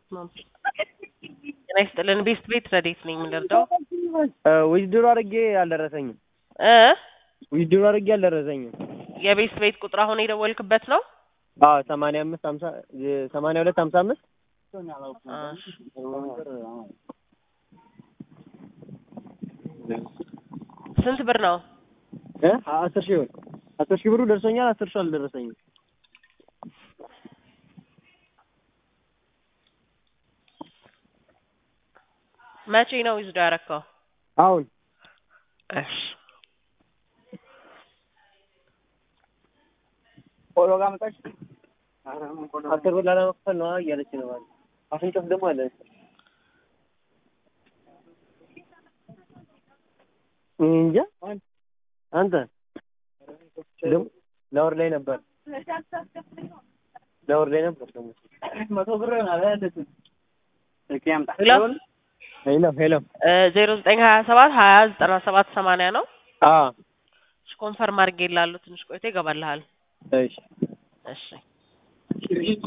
ጤና ይስጥልን ቤስት ቤት ረዴት ነኝ የምንረዳው ዊዝድሮ አድርጌ አልደረሰኝም። እ ዊዝድሮ አድርጌ አልደረሰኝም። የቤስት ቤት ቁጥር አሁን የደወልክበት ነው? አዎ ሰማንያ አምስት ሀምሳ ሰማንያ ሁለት ሀምሳ አምስት ስንት ብር ነው? እ አስር ሺህ ብር አስር ሺህ ብሩ ደርሶኛል። አስር ሺህ አልደረሰኝም። መቼ ነው ዊዝዶ ያረከው? አሁን እሺ ቆሎ ጋር መጣች። አስር ብር ላለመክፈል ነው እያለች ነው ማለት አፍንጮት ደግሞ አለ እኔ እንጃ አንተ ደግሞ ለወር ላይ ነበር ለወር ላይ ነበር ደግሞ መቶ ብር ሄሎ ሄሎ ሄሎ ዜሮ ዘጠኝ ሀያ ሰባት ሀያ ዘጠና ሰባት ሰማንያ ነው። አ እሺ ኮንፈርም አድርጌ ላሉ ትንሽ ቆይቶ ይገባልሃል። እሺ እሺ